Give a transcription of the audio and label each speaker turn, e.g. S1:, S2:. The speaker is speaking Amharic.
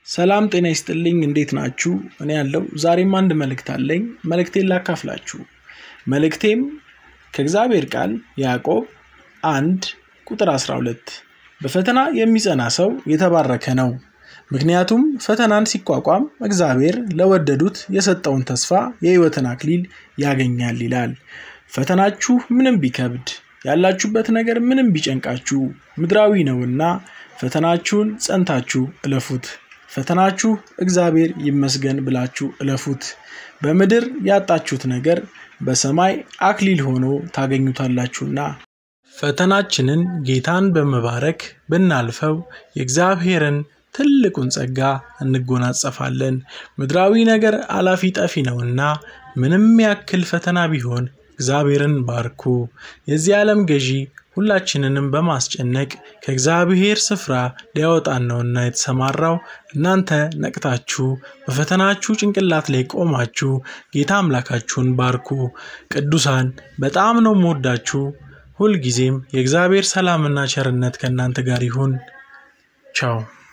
S1: ሰላም ጤና ይስጥልኝ እንዴት ናችሁ? እኔ ያለው ዛሬም አንድ መልእክት አለኝ። መልእክቴን ላካፍላችሁ። መልእክቴም ከእግዚአብሔር ቃል ያዕቆብ አንድ ቁጥር 12 በፈተና የሚጸና ሰው የተባረከ ነው፣ ምክንያቱም ፈተናን ሲቋቋም እግዚአብሔር ለወደዱት የሰጠውን ተስፋ የሕይወትን አክሊል ያገኛል ይላል። ፈተናችሁ ምንም ቢከብድ ያላችሁበት ነገር ምንም ቢጨንቃችሁ ምድራዊ ነውና ፈተናችሁን ጸንታችሁ እለፉት። ፈተናችሁ እግዚአብሔር ይመስገን ብላችሁ እለፉት። በምድር ያጣችሁት ነገር በሰማይ አክሊል ሆኖ ታገኙታላችሁና። ፈተናችንን ጌታን በመባረክ ብናልፈው የእግዚአብሔርን ትልቁን ጸጋ እንጎናጸፋለን። ምድራዊ ነገር አላፊ ጠፊ ነውና ምንም ያክል ፈተና ቢሆን እግዚአብሔርን ባርኩ። የዚህ ዓለም ገዢ ሁላችንንም በማስጨነቅ ከእግዚአብሔር ስፍራ ሊያወጣን ነውና የተሰማራው። እናንተ ነቅታችሁ በፈተናችሁ ጭንቅላት ላይ ቆማችሁ ጌታ አምላካችሁን ባርኩ። ቅዱሳን በጣም ነው የምወዳችሁ። ሁልጊዜም የእግዚአብሔር ሰላምና ቸርነት ከእናንተ ጋር ይሁን። ቻው